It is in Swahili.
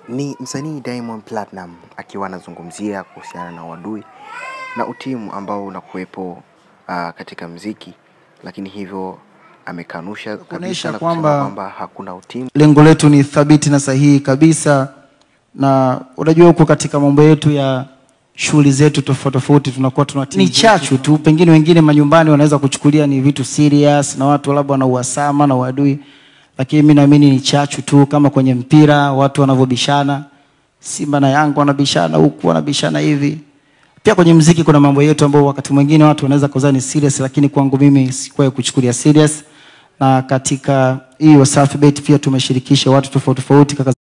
Ni msanii Diamond Platinum akiwa anazungumzia kuhusiana na uadui na utimu ambao unakuwepo uh, katika mziki, lakini hivyo amekanusha kabisa Kuonesha na kusema kwamba- kwamba hakuna utimu. lengo letu ni thabiti na sahihi kabisa, na unajua huko katika mambo yetu ya shughuli zetu tofauti tofauti tunakuwa tuna ni chachu tu, pengine wengine manyumbani wanaweza kuchukulia ni vitu serious na watu labda wana uhasama na uadui, lakini mimi naamini ni chachu tu, kama kwenye mpira watu wanavyobishana, Simba na Yanga wanabishana huku wanabishana hivi. Pia kwenye mziki kuna mambo yetu ambayo wakati mwingine watu wanaweza kuzani ni serious, lakini kwangu mimi sikuwahi kuchukulia serious na katika hii Wasafi Bet pia tumeshirikisha watu tofauti tofauti kaka